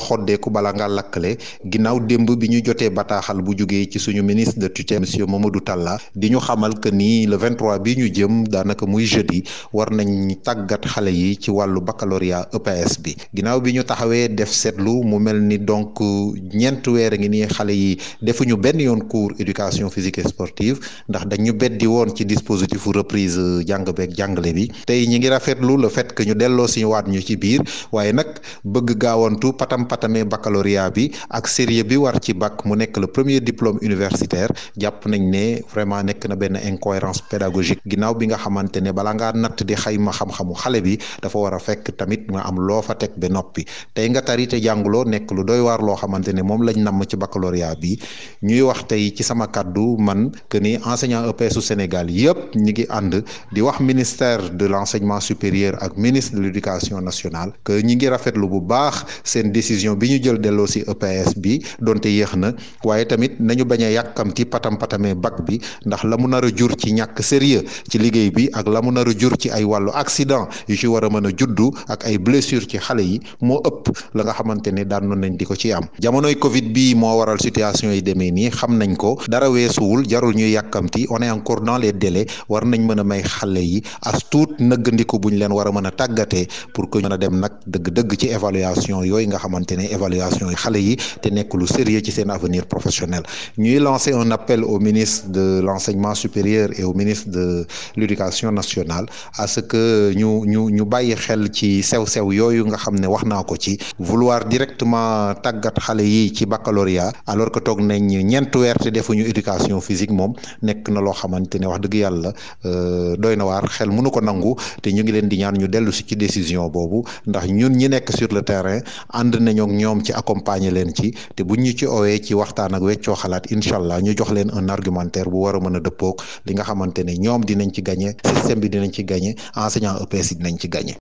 xoddeeku bala nga lakkale ginnaaw démb bi ñu jotee bataaxal bu jugee ci suñu ministre de tutelle monsieur Mamadou Talla di ñu xamal que ni le 23 bi ñu jëm daanaka muy jeudi war nañ tàggat xale yi ci wàllu baccalauréat EPS bi ginnaaw bi ñu taxawee def seetlu mu mel ni donc ñeent weer a ngi nii xale yi defuñu benn yoon cours éducation physique et sportive ndax dañu beddi woon ci dispositif reprise jàng beeg jàngale bi tey ñi ngi rafetlu le fait que ñu delloo si waat ñu ci biir waaye nag bëgg gaawantu patam patamee baccalauréat bi ak sérieux bi war ci bac mu nekk le premier diplôme universitaire jàpp nañ ne vraiment nekk na benn incohérence pédagogique ginnaaw bi nga xamante ne bala ngaa natt di xayma xam-xamu xale bi dafa war a fekk tamit nga am loo fa teg ba noppi tey nga tari te jànguloo nekk lu doy waar loo xamante ne moom lañ namm ci baccalauréat bi ñuy wax tey ci sama kàddu man que ni enseignant EPS u Sénégal yëpp ñi ngi ànd di wax ministère de l'enseignement supérieur ak ministre de l'éducation nationale que ñi ngi rafetlu bu baax seen décision bi ñu jël delloo si EPS bi donte yéex na waaye tamit nañu bañ a yàkkamti patam patamee bac bi ndax la mu nar a jur ci ñàkk sérieux ci liggéey bi ak la mu nar a jur ci ay wàllu accident yu ci war a mën a juddu ak ay blessure ci xale yi moo ëpp la nga xamante ne daan nañ di ko ci am jamonoy Covid bi moo waral situation yi demee nii xam nañ ko dara weesuwul jarul ñuy yàkkamti on est encore dans les délais war nañ mën a may xale yi as tuut nëggandiku buñ leen war a mën a tàggatee pour que mën a dem nag dëgg-dëgg ci évaluation yooyu nga xamante ne évaluation yi xale yi te nekk lu sérieux ci seen avenir professionnel ñuy lancer un appel au ministre de l'enseignement supérieur et au ministre de l'éducation nationale à ce que ñu ñu ñu bàyyi xel ci sew-sew yooyu nga xam ne wax naa ko ci vouloir directement tàggat xale yi ci baccalauréat alors que toog nañ ñeent weer te defuñu éducation physique moom nekk na loo xamante ne wax dëgg yàlla doy na waar xel mënu ko nangu te ñu ngi leen di ñaan ñu dellu si ci décision boobu ndax ñun ñi nekk sur le terrain ànd nañoo ak ñoom ci accompagner leen ci te buñ ñu ci owee ci waxtaan ak weccoo xalaat incha allah ñu jox leen un argumentaire bu war a mën a dëppoog li nga xamante ne ñoom dinañ ci gagné système bi dinañ ci gagné enseignant EPS yi dinañ ci gagné.